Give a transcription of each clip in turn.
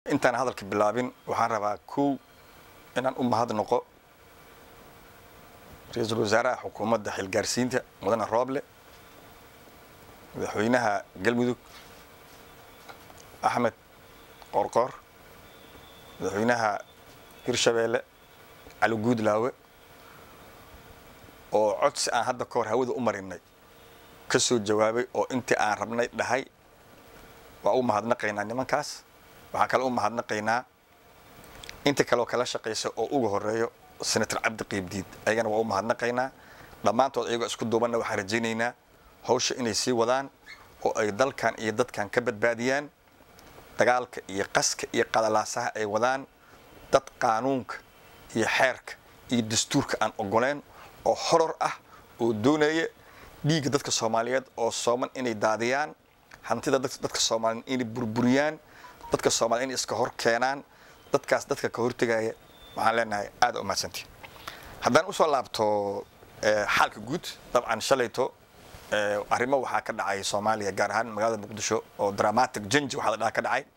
intaan hadalka bilaabin waxaan rabaa kow inaan u mahad noqo ra-iisul wasaaraha xukuumadda xilgaarsiinta mudane rooble madaxweynaha galmudug axmed qoorqoor madaxweynaha hirshabeelle cali guudlaawe oo codsi aan hadda ka hor hawada u marinay ka soo jawaabay oo intii aan rabnay dhahay waa u mahadnaqaynaa nimankaas waxaan kale u mahadnaqaynaa inta kaleoo kala shaqaysa oo uga horeeyo senator cabdi qiibdiid ayagana waa u mahadnaqaynaa dhammaantood ayagoo isku duubanna waxaan rajaynaynaa hawsha inay sii wadaan oo ay dalkan iyo dadkan ka badbaadiyaan dagaalka iyo qaska iyo qadalaasaha ay wadaan dad qaanuunka iyo xeerka iyo dastuurka aan ogoleen oo horor ah oo doonaya dhiigga dadka soomaaliyeed oo sooman inay daadiyaan hantida dadka soomaaliyeed inay burburiyaan dadka soomaliya inay iska hor keenaan dadkaas dadka ka hortegaya waxaan leenahay aada u mahadsantiin haddaan usoo laabto xaalka guud dabcan shalayto arrimo waxaa ka dhacay soomaaliya gaar ahaan magaalada muqdisho oo dramatic janji waxaa la dhaha ka dhacay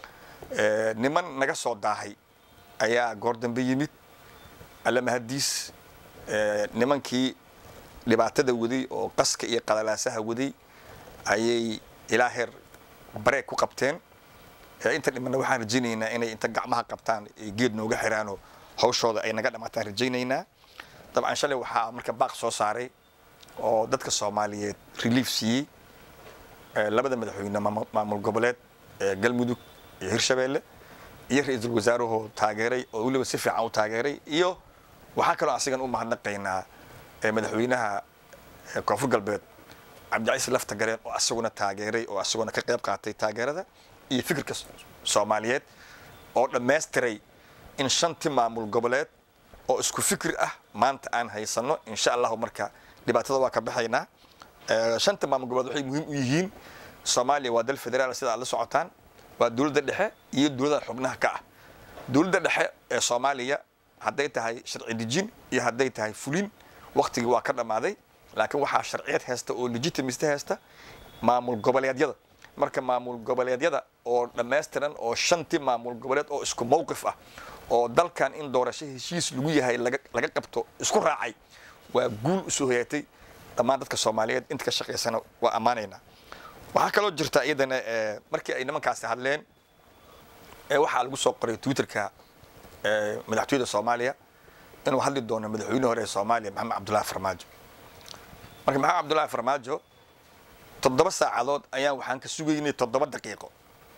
niman naga soo daahay ayaa goor dambe yimid alle mahadiis nimankii dhibaatada waday oo qaska iyo qalalaasaha waday ayay ilaa heer bareeg ku qabteen inta dhimanna waxaan rajaynaynaa inay inta gacmaha qabtaan geed nooga xiraanoo hawshooda ay naga dhamaataan rajaynaynaa dabcan shalay waxaa marka baaq soo saaray oo dadka soomaaliyeed relief siiyey labada madaxweyne maamul goboleed ee galmudug iyo hirshabeelle iyo ra-iisul wasaarahoo taageeray oo weliba si fiican u taageeray iyo waxaa kaloo asigan u mahadnaqaynaa madaxweynaha koonfur galbeed cabdicaiis lafta gareen oo asaguna taageeray oo asaguna ka qayb qaatay taageerada iyo fikirka soomaaliyeed oo dhammaystiray in shantii maamul goboleed oo isku fikir ah maanta aan haysanno insha allahu marka dhibaatada waa ka baxaynaa shanta maamul goboleed waxay muhiim u yihiin soomaaliya waa dal federaal sida aad la socotaan waa dowladda dhexe iyo dowladda xubnaha ka ah dowladda dhexe ee soomaaliya hadday tahay sharci dejin iyo hadday tahay fulin waktigii waa ka dhammaaday laakiin waxaa sharciyad haysta oo legitimist haysta maamul goboleedyada marka maamul goboleedyada oo dhammaystiran oo shantii maamul goboleed oo isku mowqif ah oo dalkan in doorasho heshiis lagu yahay laga qabto isku raacay waa guul usoo hoyaatay dhammaan dadka soomaaliyeed inta ka shaqaysana waa ammaanaynaa waxaa kaloo jirta iyadana markii ay nimankaasi hadleen waxaa lagu soo qoray twitterka madaxtooyada soomaaliya inuu hadli doono madaxweyne hore ee soomaaliya maxamed cabdullahi farmaajo marka maxamed cabdullahi farmaajo toddoba saacadood ayaan waxaan ka sugaynay toddoba daqiiqo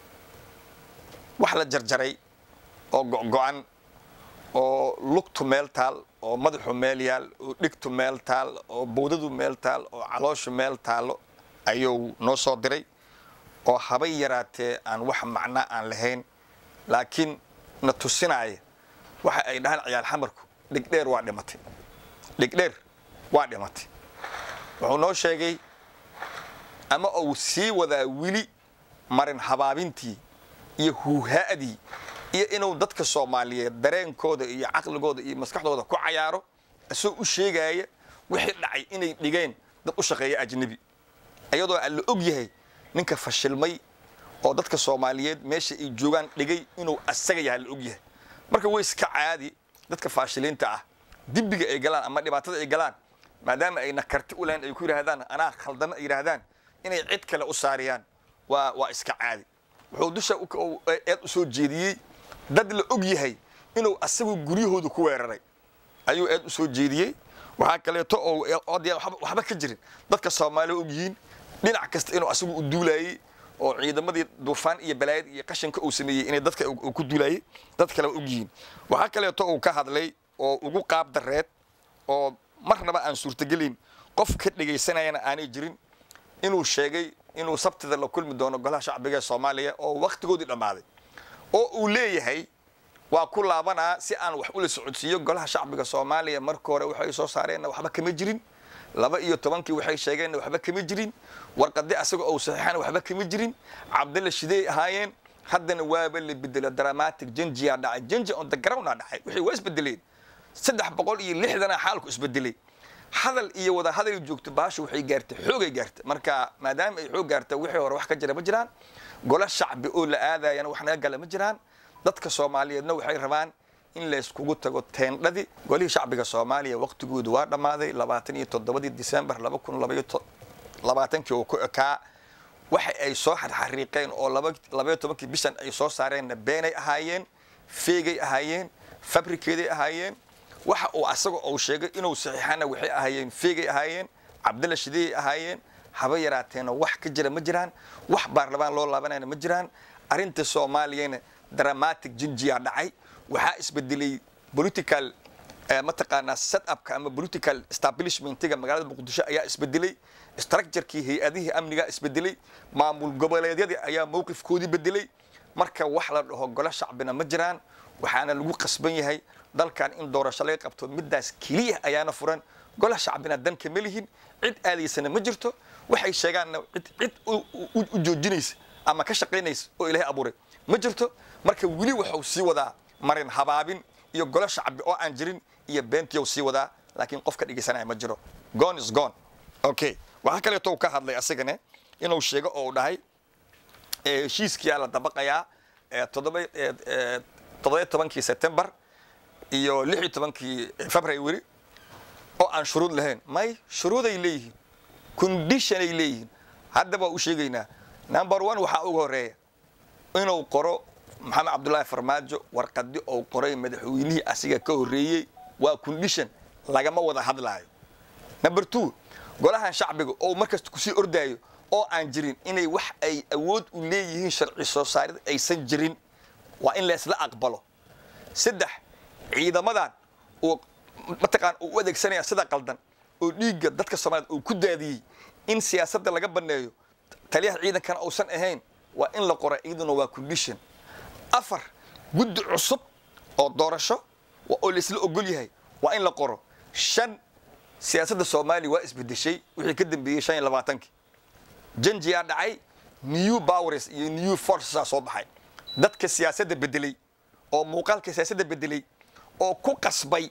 wax la jarjaray oo go-go-an oo lugtu meel taal oo madaxu meel yaal oo dhigtu meel taal oo bowdadu meel taal oo calooshu meel taalo ayuu noo soo diray oo habay yaraatee aan wax macna aan lahayn laakiin na tusinaya waxa ay dhahaan ciyaal xamarku dhigdheer waa dhimatay dhigdheer waa dhimatay wuxuu noo sheegay ama uu sii wadaa weli marin habaabintii iyo huuhaa'dii iyo inuu dadka soomaaliyeed dareenkooda iyo caqligooda iyo maskaxdooda ku cayaaro isagoo u sheegaya wixii dhacay inay dhigeen dad u shaqeeya ajnebi iyadoo aan la og yahay ninka fashilmay oo dadka soomaaliyeed meesha ay joogaan dhigay inuu asaga yahay la og yahay marka way iska caadi dadka faashiliinta ah dibbiga ay galaan ama dhibaatada ay galaan maadaama ayna karti u lahayn ay ku yidhaahdaan anaa khaldana ay yidhaahdaan inay cid kale u saariyaan waa waa iska caadi wuxuu dusha eed u soo jeediyey dad la og yahay inuu asagu guryahooda ku weeraray ayuu eed u soo jeediyey waxaa kaleeto oo odaya waxba ka jirin dadka soomaaliya og yihiin dhinac kasta inuu asagu u duulayey oo ciidamadii duufaan iyo balaayad iyo qashinka uu sameeyey inay dadka uu ku duulayey dad kale og yihiin waxaa kaleeto uu ka hadlay oo ugu qaab dareed oo marnaba aan suurtagelin qof ka dhegaysanayana aanay jirin inuu sheegay inuu sabtida la kulmi doono golaha shacbiga ee soomaaliya oo wakhtigoodii dhammaaday oo uu leeyahay waa ku laabanaa si aan wax ula socodsiiyo golaha shacbiga soomaaliya marka hore waxay soo saareenna waxba kama jirin laba iyo tobankii waxay sheegeenna waxba kama jirin warqadi asaga ou saxiixana waxba kama jirin cabdalla shidey ahaayeen haddana waaba la bedelo dramatic jenjiyaa dhacay jenji on the grounda dhacay wixii waa isbedeleen saddex boqol iyo lixdana xaalku isbedelay hadal iyo wada hadal joogto baasha waxay gaartay xoogay gaartay marka maadaama ay xoog gaarta wixii hore wax ka jira ma jiraan golo shacbi oo la aadayana wax naga gala ma jiraan dadka soomaaliyeedna waxay rabaan in layskugu tago teendhadii golihii shacbiga soomaaliya waqtigoodu waa dhammaaday labaatan iyo toddobadii disembar laba kun labaatankii uu ku ekaa waxa ay soo xarxariiqeen oo labaiyo tobankii bishan ay soo saareenna beenay ahaayeen feegay ahaayeen fabrikeeday ahaayeen waxa uu asaga uu sheegay inuu saxiixana waxay ahaayeen feegay ahaayeen cabdalla shideyay ahaayeen haba yaraateena wax ka jira ma jiraan wax baarlamaan loo laabanayna ma jiraan arrinta soomaaliyana dramatic jinjiyaa dhacay waxaa isbedelay political mataqaanaa setupka ama political establishmentiga magaalada muqdisho ayaa isbedelay structurekii hay-adihii amnigaa isbedelay maamul goboleedyadii ayaa mowqifkoodii bedelay marka wax la dhaho golo shacbina ma jiraan waxaana lagu qasban yahay dalkan in doorasho laga qabto midaas keliya ayaana furan gola shacbina danka ma lihin cid aadaysana ma jirto waxay sheegaanna cid cid u joojinaysa ama ka shaqaynaysa oo ilaahay abuuray ma jirto marka weli waxuu sii wadaa marin habaabin iyo golo shacbi oo aan jirin iyo beentiyow sii wadaa laakiin qof ka dhegaysanaya ma jiro gone is gone okay waxaa kaleeto uu ka hadlay asagane inuu sheego oo uu dhahay heshiiskiyaa la dabaqayaa toddoba tobankii september iyo lix iyo tobankii february oo aan shuruud lahayn may shuruuday leeyihiin conditionay leeyihiin haddaba u sheegaynaa number one waxaa uga horeeya inuu qoro maxamed cabdullaahi farmaajo warqadi ou qoray madaxweynihii asiga ka horreeyey waa condition lagama wada hadlaayo number two golahan shacbiga oo markasta kusii ordaayo oo aan jirin inay wax ay awood u leeyihiin sharci soo saarid aysan jirin waa in laysla aqbalo saddex ciidamadan uu mataqaan uu u adeegsanaya sida qaldan oo dhiigga dadka soomaaliyed uu ku daadiyey in siyaasadda laga banneeyo taliyaha ciidankana uusan ahayn waa in la qora iyaduna waa condition afar guddi cusub oo doorasho oo laysla ogol yahay waa in la qoro shan siyaasadda soomaaliya waa isbedeshay wixii ka dambeeyey shan iyo labaatankii janjiyaa dhacay new powers iyo new forcesaa soo baxay dadka siyaasadda bedelay oo muuqaalka siyaasadda bedelay oo ku qasbay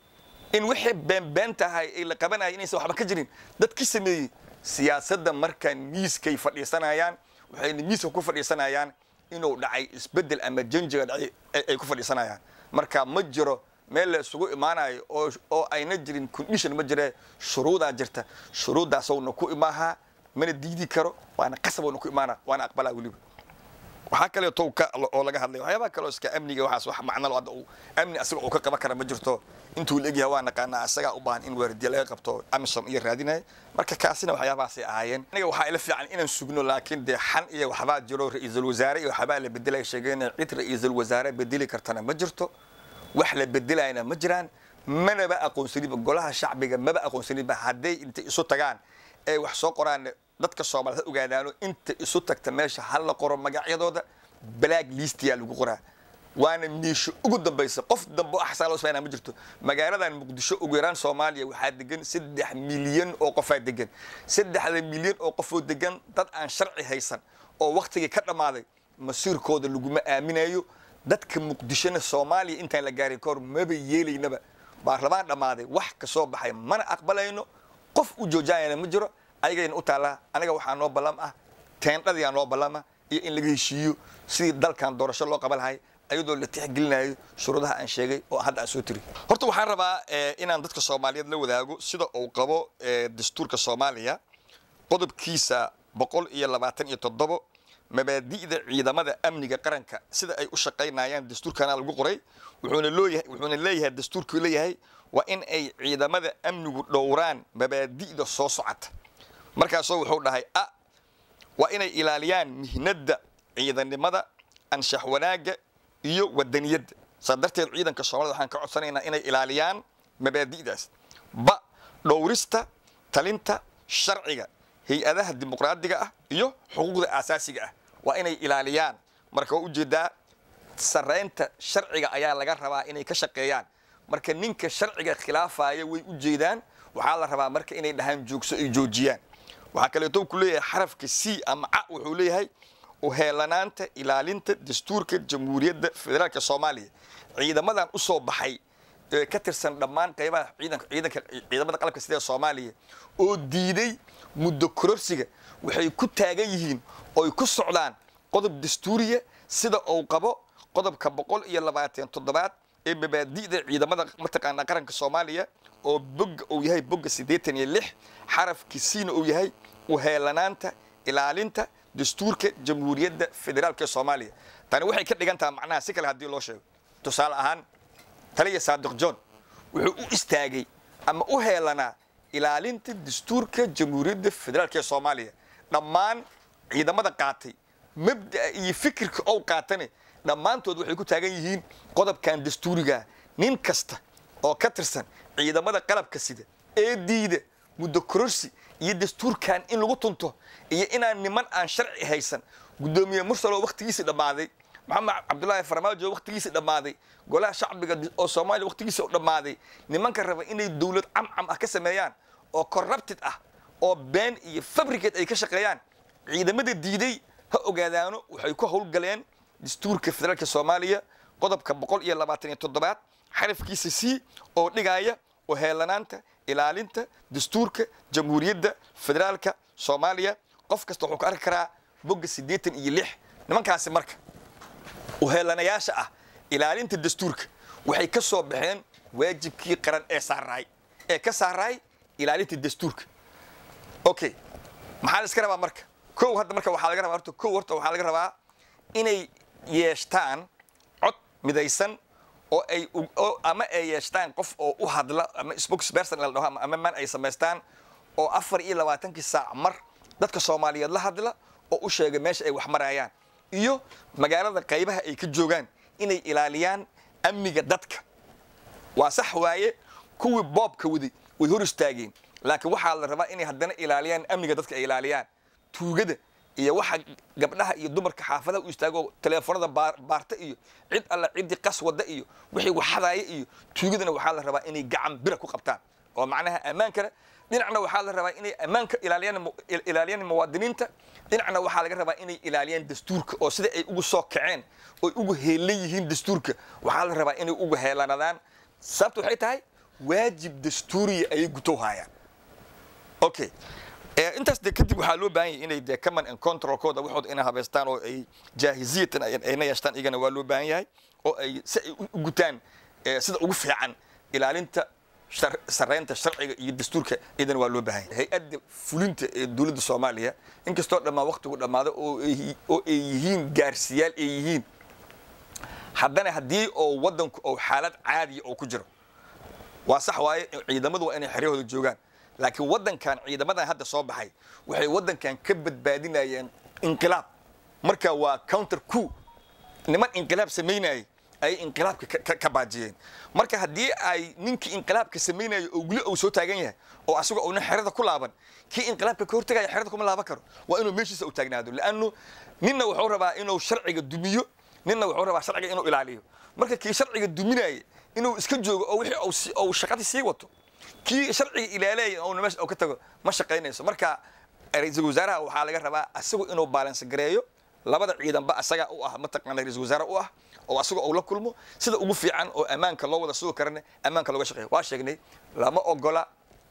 in wixii beenbeen tahay ay la qabanaya inaysan waxba ka jirin dadkii sameeyey siyaasadda markaa miiskay fadhiisanayaan waxayna miiska ku fadhiisanayaan inuu dhacay isbedel ama janjiga dhacay ay ku fadhiisanayaan marka ma jiro meel la isugu imaanayo oo oo ayna jirin condition ma jire shuruudaa jirta shuruuddaasowna ku imaahaa mana diidi karo waana qasabowna ku imaana waana aqbalaa weliba waxaa kaleeto ka oo laga hadlay waxyaabaha kaloo iska amniga waxaas wax macno hadda uu amni asaga uu ka qaban kara ma jirto intuu la egyahay waa naqaanaa asagaa u baahan in waardiya laga qabto amisom iyo raadinaya marka kaasina waxyaabahaasay ahaayeen aniga waxaa ila fiican inaan sugno laakiin dee xan iyo waxbaa jiro ra-iisul wasaare iyo waxbaa la bedelaya sheegeen cid ra-iisul wasaare bedeli kartana ma jirto wax la bedelayna ma jiraan manaba aqoonsaniba golaha shacbiga maba aqoonsaniba hadday intay isu tagaan ee wax soo qoraan dadka soomaaliyed ha ogaadaano inta isu tagta meesha hal la qoro magacyadooda black listiyaa lagu qoraa waana meesho ugu dambaysa qof dambe axsaa loo sameynaa ma jirto magaaladan muqdisho ugu yaraan soomaaliya waxaa degan saddex milyan oo qofaa degan saddexda milyan oo qofoo degan dad aan sharci haysan oo waktigii ka dhammaaday masiirkooda laguma aaminayo dadka muqdishona soomaaliya intaan la gaarin kahor maba yeelaynaba baarlamaan dhammaaday wax ka soo baxay mana aqbalayno qof u joojinayana ma jiro ayagayna u taallaa aniga waxaa noo ballam ah teendhadiyaa noo ballama iyo in laga heshiiyo sidii dalkan doorasho loo qaban lahay ayadoo la tixgelinayo shuruudaha aan sheegay oo hadda aan soo tiri horta waxaan rabaa inaan dadka soomaaliyeed la wadaago sida uu qabo dastuurka soomaaliya qodobkiisa boqol iyo labaatan iyo toddobo mabaadi'da ciidamada amniga qaranka sida ay u shaqaynayaan dastuurkana lagu qoray wuxuuna looyahay wuxuuna leeyahay dastuurkuu leeyahay waa in ay ciidamada amnigu dhowraan mabaadi'da soo socota markaasoo wuxuu dhahay a waa inay ilaaliyaan mihnadda ciidannimada anshax wanaagga iyo wadaniyadda saa darteed ciidanka soomaalida waxaan ka codsanaynaa inay ilaaliyaan mabaadi'daas ba dhowrista talinta sharciga hay-adaha dimuqraadiga ah iyo xuquuqda aasaasiga ah waa inay ilaaliyaan marka waa ujeedaa sarraynta sharciga ayaa laga rabaa inay ka shaqeeyaan marka ninka sharciga khilaafaya way u jeedaan waxaa la rabaa marka inay dhahaan joogso ay joojiyaan waxaa kaleeto ku leeyahay xarafka c ama ca wuxuu leeyahay uheelanaanta ilaalinta dastuurka jamhuuriyadda federaalka soomaaliya ciidamadan u soo baxay ee ka tirsan dhammaan qaybaha ciidanka ciidanka ciidamada qalabka sida soomaaliya oo diiday muddo kororsiga waxay ku taagan yihiin oo ay ku socdaan qodob dastuuriya sida uu qabo qodobka boqol iyo labaatan toddobaad ee mabaadi'da ciidamada mataqaanaa qaranka soomaaliya oo bogga uu yahay bogga siddeetan iyo lix xarafkiisiina uu yahay uheelanaanta ilaalinta dastuurka jamhuuriyadda federaalka ee soomaaliya tani waxay ka dhigan taha macnaha si kale haddii loo sheego tusaale ahaan taliya saadiq john wuxuu u istaagay ama u heelanaa ilaalinta dastuurka jamhuuriyadda federaalka ee soomaaliya dhammaan ciidamada qaatay mabda'a iyo fikirka ou qaatane dhammaantood waxay ku taagan yihiin qodobkan dastuurigaa nin kasta oo ka tirsan ciidamada qalabka sida ee diida muddo kororsi iyo dastuurkan in lagu tunto iyo inaan niman aan sharci haysan guddoomiye mursal oo wakhtigiisii dhammaaday maxamed cabdulaahi farmaajo oo wakhtigiisii dhammaaday golaha shacbiga oo soomaaliya wakhtigiisii dhammaaday nimanka raba inay dowlad camcam ah ka sameeyaan oo corrupted ah oo been iyo fabricate ay ka shaqeeyaan ciidamada diiday ha ogaadaano waxay ku howlgaleen dastuurka federaalka soomaaliya qodobka boqol iyo labaatan iyo toddobaad xarafkiisa c oo dhigaya oo heelanaanta ilaalinta dastuurka jamhuuriyadda federaalka soomaaliya qof kasta wuxuu ka arki karaa bogga siddeetan iyo lix nimankaasi marka uheelanayaasha ah ilaalinta dastuurka waxay ka soo baxeen waajibkii qaran ee saaraay ee ka saaraay ilaalinta dastuurka okay maxaa la iska rabaa marka kow hadda marka waxaa laga rabaa horta kow horta waxaa laga rabaa inay yeeshtaan cod midaysan oo ay oo ama ay yeeshtaan qof oo u hadla ama spokesperson la dhaho ama man ay samaystaan oo afar iyo labaatankii saac mar dadka soomaaliyeed la hadla oo u sheega meesha ay wax marayaan iyo magaalada qaybaha ay ka joogaan inay ilaaliyaan amniga dadka waa sax waaye kuwii boobka waday way hor istaageen laakiin waxaa la rabaa inay haddana ilaaliyaan amniga dadka ay ilaaliyaan tuugada iyo waxa gabdhaha iyo dumarka xaafadaha u istaago teleefonada baarta iyo cid alla ciddii qas wada iyo wixii waxadaaya iyo tuugadana waxaa la rabaa inay gacan bira ku qabtaan oo macnaha ammaankana dhinacna waxaa la rabaa inay ammaanka ilaaliyaan ilaaliyaan muwaadiniinta dhinacna waxaa laga rabaa inay ilaaliyaan dastuurka oo sida ay ugu soo kaceen oo ugu heelan yihiin dastuurka waxaa la rabaa inay ugu heelanadaan sababta waxay tahay waajib dastuuriya ayay gutow haayaan okay intaas de kadib waxaa loo baahan yahay inay de command and controlkooda waxooda inay habeystaan oo ay jaahiziyatan ayna yeeshtaan iyagana waa loo baahan yahay oo ay si ay u gutaan sida ugu fiican ilaalinta sareynta sharciga iyo dastuurka iyadana waa loo baahan yahay hay-adda fulinta ee dowladda soomaaliya inkastoo dhammaan waqtigu dhammaado oo ay yihiin gaarsiyaal ay yihiin haddana haddii oo waddanku oo xaalad caadiya oo ku jiro waa sax waaye ciidamadu waa inay xeryahooda joogaan laakiin waddankan ciidamadan hadda soo baxay waxay waddankan ka badbaadinayeen inqilaab marka waa counter coup niman inqilaab samaynayay ayay inqilaabka ka baajiyeen marka haddii ay ninkii inqilaabka samaynaya oo guli uu soo taagan yahay oo asagoo uuna xerada ku laaban kii inqilaabka ka hortagaya xerada kuma laaban karo waa inuu meeshiisa u taagnaado laannu ninna wuxuu rabaa inuu sharciga dumiyo ninna wuxuu rabaa sharciga inuu ilaaliyo marka kii sharciga duminaya inuu iska joogo oo wixii uu shaqadii sii wato kii sharciga ilaalaya oo meesha ka tago ma shaqaynayso marka ra-iisul wasaaraha waxaa laga rabaa asagu inuu baalansi gareeyo labada ciidanba asaga u ah mataqaana ra-iisul wasaare u ah oo asagoo uu la kulmo sida ugu fiican oo ammaanka loo wada sugi karana ammaanka looga shaqeeyo waa sheegnay lama ogola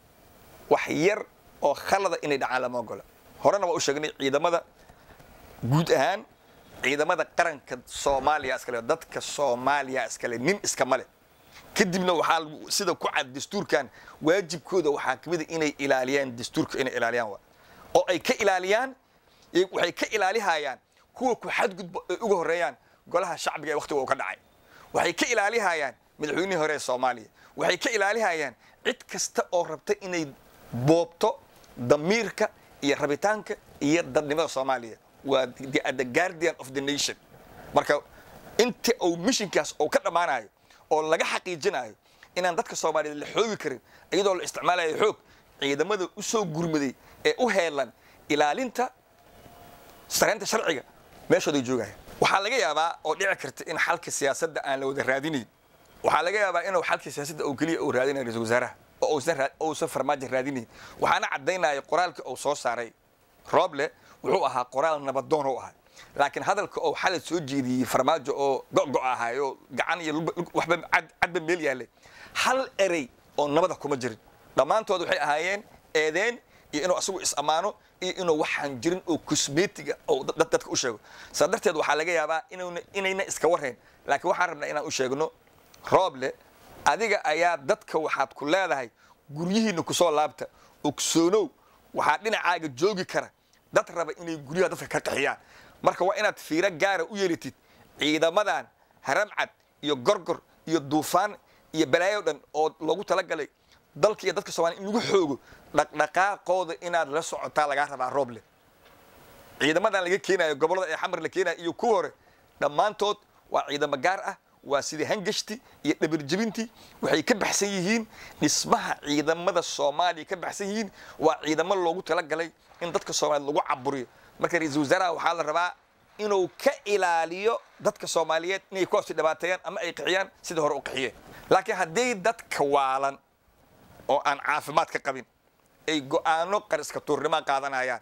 wax yar oo khalada inay dhacaan lama ogola horena waa u sheegnay ciidamada guud ahaan ciidamada qaranka soomaaliya iskale dadka soomaaliya iskale nin iskama leh kadibna waxaa sida ku cad dastuurkan waajibkooda waxaa ka mid a inay ilaaliyaan dastuurka inay ilaaliyaan waa oo ay ka ilaaliyaan waxay ka ilaalihayaan kuwa ku xadgudba ay uga horreeyaan golaha shacbiga ee waqtiga uu ka dhacay waxay ka ilaalihayaan madaxweynihii hore ee soomaaliya waxay ka ilaalihayaan cid kasta oo rabta inay boobto damiirka iyo rabitaanka iyo dadnimada soomaaliya waa the guardian of the nation marka inta uu mishinkaas uu ka dhammaanayo oo laga xaqiijinayo inaan dadka soomaaliyeed la xoogi karin iyadoo la isticmaalayo xoog ciidamada u soo gurmaday ee u heelan ilaalinta sareynta sharciga meeshooday joogaya waxaa laga yaabaa oo dhici karta in xalka siyaasadda aan la wada raadinayn waxaa laga yaabaa inuu xalka siyaasadda oo keliya uu raadinayo ra-isul wasaaraha oo uusan farmaajo raadinayn waxaana caddaynaya qoraalkii uu soo saaray rooble wuxuu ahaa qoraal nabadoon u ahaa laakiin hadalka oo xalay soo jeediyey farmaajo oo go'go ahay oo gacan iyo waxba cadba meel yaallay hal erey oo nabada kuma jirin dhammaantood waxay ahaayeen eedeen iyo inuu asagu is ammaano iyo inuu waxaan jirin oo cosmetiga oo dadka u sheego saa darteed waxaa laga yaabaa inayna iska warrayn laakiin waxaan rabnaa inaan u sheegno rooble adiga ayaa dadka waxaad ku leedahay guryihiinna kusoo laabta ogsoonow waxaa dhinacaaga joogi kara dad raba inay guryaha dadka ka qaxiyaan marka waa inaad fiiro gaara u yeelatid ciidamadan haramcad iyo gorgor iyo duufaan iyo balaayo dhan oo loogu talagalay dalka iyo dadka soomaliya in lagu xoogo dhaqdhaqaaqooda inaad la socotaa lagaa rabaa rooble ciidamadan laga keenayo gobollada ee xamar la keenayo iyo kuwa hore dhammaantood waa ciidamo gaar ah waa sidii hangashti iyo dhabirjebintii waxay ka baxsan yihiin dhismaha ciidamada soomaaliya ka baxsan yihiin waa ciidamo loogu talagalay in dadka soomaaliyed lagu caburiyo marka ra-iisul wasaaraha waxaa la rabaa inuu ka ilaaliyo dadka soomaaliyeed inay kuwaasi dhibaateeyaan ama ay qixiyaan sidii hore u qixiyeen laakiin hadday dadka waalan oo aan caafimaad ka qabin ay go'aano qariska tuurnima qaadanayaan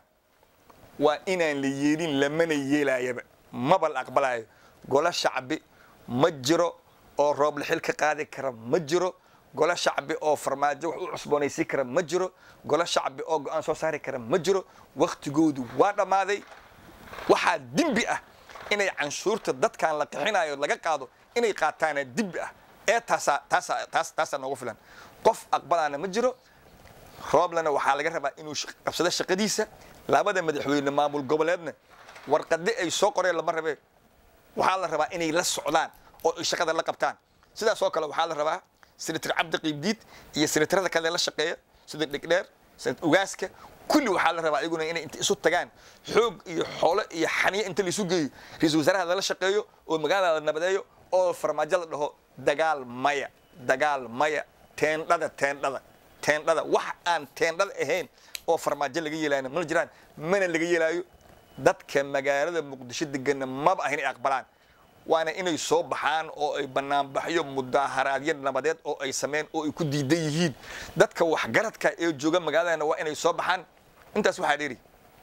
waa inaan la yeelin lamana yeelaayaba maba la aqbalayo golo shacbi ma jiro oo rooble xil ka qaadi kara ma jiro golo shacbi oo farmaajo wax u cusboonaysiin kara ma jiro golo shacbi oo go'aan soo saari kara ma jiro wakhtigoodu waa dhammaaday waxaa dembi ah inay canshuurta dadkan la qixinayo laga qaado inay qaataana dembi ah ee taasaa taasaa taas taasaa noogu filan qof aqbalaana ma jiro rooblena waxaa laga rabaa inuu qabsado shaqadiisa labada madaxweyne maamul goboleedna warqade ay soo qoreen lama rabee waxaa la rabaa inay la socdaan oo ay shaqada la qabtaan sidaas oo kale waxaa la rabaa senator cabdi qiibdiid iyo senatarada kale la shaqeeya sida dhegdheer senator ugaaska kulli waxaa la rabaa iyaguna inay inta isu tagaan xoog iyo xoolo iyo xaniyo inta laisu geeyo ra-iisul wasaaraha lala shaqeeyo oo magaalada la nabadeeyo oo farmaajo la dhaho dagaal maya dagaal maya teendhada teendhada teendhada wax aan teendhada ahayn oo farmaajo laga yeelaana mana jiraan mana laga yeelaayo dadka magaalada muqdisho degana maba ahin ay aqbalaan waana inay soo baxaan oo ay banaanbaxyo mudaaharaadyo nabadeed oo ay sameyn oo ay ku diidan yihiin dadka waxgaradka ee jooga magaaladana waa inay soo baxaan intaas waxaa dheeri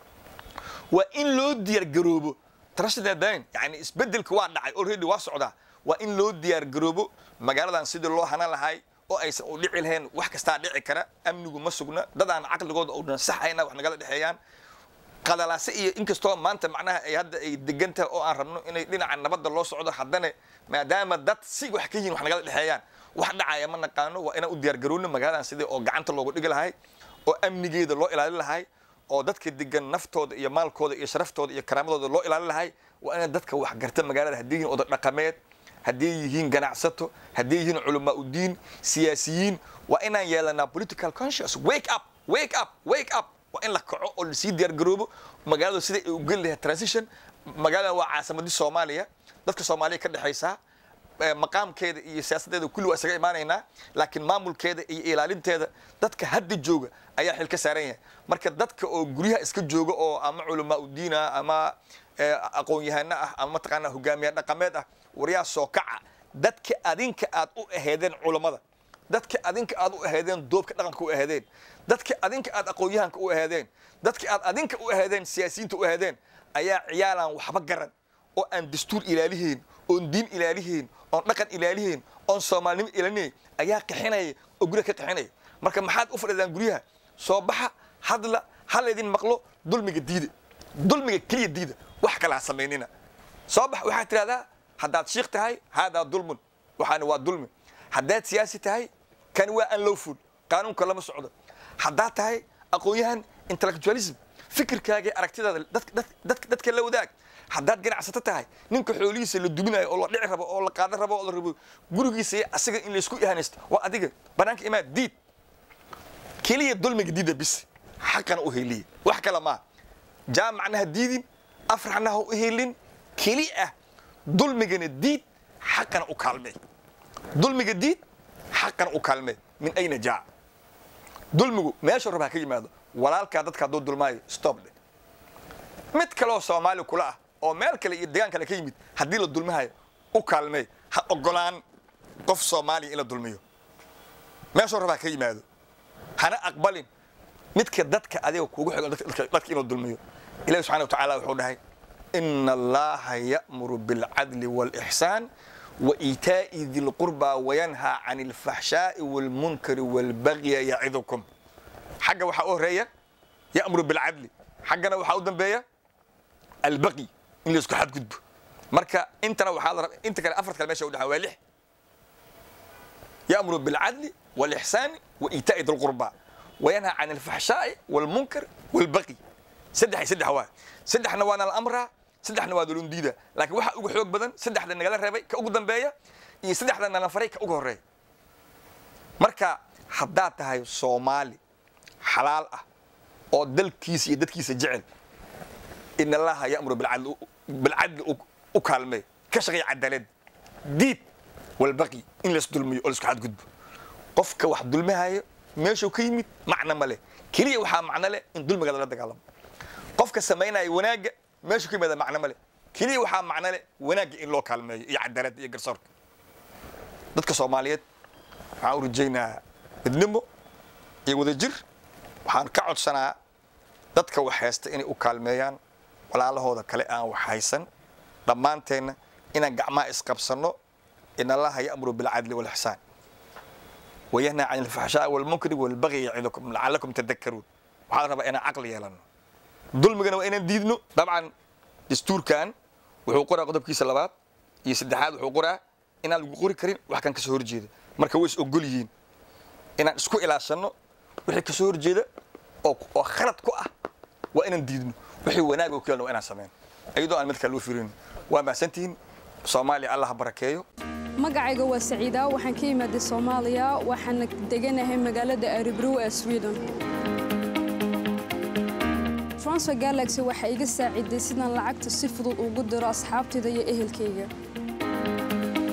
waa in loo diyaargaroobo trashdadan yani isbedelka waa dhacay already waa socdaa waa in loo diyaargaroobo magaaladan sidii loo hanan lahay oo aysan u dhici lahayn wax kastaa dhici kara amnigu ma sugna dadaan caqligooda oo dhan saxayna wax nagala dhexeeyaan qadalaase iyo inkastoo maanta macnaha ay hadda ay degan tahay oo aan rabno inay dhinaca nabadda loo socdo haddana maadaama dad si wax ka yihin wax nagala dhexeeyaan wax dhacaya ma naqaano waa inaan u diyaargarowno magaaladan sidii oo gacanta loogu dhigi lahay oo amnigeeda loo ilaalin lahay oo dadka degan naftooda iyo maalkooda iyo sharaftooda iyo karaamadooda loo ilaalin lahay waa inaan dadka wax garta magaalada haddii yihiin oday dhaqameed haddii yihiin ganacsato haddii yihiin culamaa udiin siyaasiyiin waa inaan yeelanaa political conscious wake up wake up wake up waa in la kaco oo lasii diyaargaroobo magaaladu sida ay u geli lahayd transition magaalada waa caasimadii soomaaliya dadka soomaaliya ka dhexaysaa maqaamkeeda iyo siyaasaddeeda kulli waa isaga imaanaynaa laakiin maamulkeeda iyo ilaalinteeda dadka hadda jooga ayaa xil ka saaran yahay marka dadka oo guryaha iska jooga oo ama culamaa udiin ah ama aqoon-yahano ah ama mataqaanaa hogaamiye dhaqameed ah waryaa soo kaca dadka adinka aad u aheedeen culammada dadka adinka aad u aheedeen doobka dhaqanka u aheedeen dadka adinka aad aqoon-yahanka u aheedeen dadka aad adinka u aheedeen siyaasiyiinta u aheedeen ayaa ciyaalaan waxba garan oo aan dastuur ilaalihayn oon diin ilaalihayn oon dhaqan ilaalihayn oon soomaalinimo ilaalinayn ayaa qixinaya oo guryaha ka qixinaya marka maxaad u fadhidaan guryaha soo baxa hadla halaydin maqlo dulmiga diida dulmiga keliya diida wax kale ha samaynina soo bax waxaad tidhahdaa haddaad shiikh tahay haadaa dulmun waxaana waa dulmi haddaad siyaasi tahay kani waa unlawful qaanuunka lama socdo haddaad tahay aqoon-yahan intellectualism fikirkaagii aragtidaada dadka la wadaag haddaad ganacsato tahay ninka xoolihiisa la duminayo oo la dhici rabo oo la qaadan rabo oo la rabo gurigiisa asaga in laysku ihanaysto waa adiga banaanka imaad diid keliya dulmiga diida bis xaqana u heliya wax kale maaha jaamacna ha diidin afraxna ha u helin keli ah dulmigana diid xaqana u kaalmee dulmiga diid xaqana u kaalmee min ayna jaa dulmigu meesha raba ha ka yimaado walaalkaa dadka hadduu dulmaayo stop dhe mid kaleoo soomaali kula ah oo meel kale iyo degaan kale ka yimid haddii la dulmihayo u kaalmee ha ogolaan qof soomaaliya in la dulmiyo meeshuu raba ha ka yimaado hana aqbalin midka dadka adiga kuugu xigo dadka inuu dulmiyo ilahi subxana wa tacaala wuxuu dhahay ina allaha ya'muru bilcadli waalixsaan waitaa'i di lqurbaa wayanhaa can alfaxshaa'i waalmunkari waalbagya yacidukum xagga waxaa u horeeya ya'muru bilcadli xaggana waxaa u dambeeya albaqyi in laysku xadgudbo marka intana waxaa la raba inta kale afarta kale meesha u dhaxan waa lix ya'muru bilcadli waalixsaani waitaa'i di lqurbaa wayanhaa can alfaxshaa'i waalmunkar waalbaqyi saddex iyo saddex waa saddexna waana la amraa saddexna waa dulun diida laakiin waxaa ugu xoog badan saddexda nagala reebay ka ugu dambeeya iyo saddexda nala faray ka ugu horeeya marka haddaad tahay soomaali xalaal ah oo dalkiisa iyo dadkiisa jecel in allaha ya'muru bilcadli bilcadli u kaalmee ka shaqeeya cadaalad diid walbaqi in lays dulmiyo oo laisku xadgudbo qofka wax dulmihayo meeshuu ka yimid macno ma leh keliya waxaa macno leh in dulmiga lala dagaalamo qofka samaynaya wanaagga meeshuu ka yimaada macno ma leh keliya waxaa macno leh wanaagga in loo kaalmeeyo iyo cadaaladda iyo garsoorka dadka soomaaliyeed waxaan u rajaynaa midnimo iyo wadajir waxaan ka codsanaa dadka wax haysta inay u kaalmeeyaan walaalahooda kale aan wax haysan dhammaanteenna inaan gacmaha isqabsanno in allaha ya'muru bilcadli waalixsaan wayanhaa can alfaxshaa'i waalmunkari waalbagyi yacidukum lacalakum tadakkaruun waxaa la rabaa inaan caqli yeelanno dulmigana waa inaan diidno dabcan dastuurkan wuxuu qoraa qodobkiisa labaad iyo saddexaad wuxuu qoraa inaan lagu qori karin wax kan kasoo horjeeda marka way is ogol yihiin inaan isku ilaashanno wixii kasoo horjeeda oo oo khalad ku ah waa inaan diidno wixii wanaag oo keenno waa inaan sameyno iyadoo aan mid kale u firin waa mahadsantihiin soomaaliya allah ha barakeeyo magacayga waa saciida waxaan ka imaaday soomaaliya waxaana deganahay magaalada aribrow ee sweden transfer galaxy waxay iga saaciday sidaan lacagta si fudud ugu diro asxaabtayda iyo ehelkayga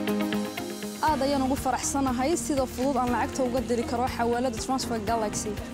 aad ayaan ugu faraxsanahay sida fudud aan lacagta uga diri karo xawaalada transfer galaxy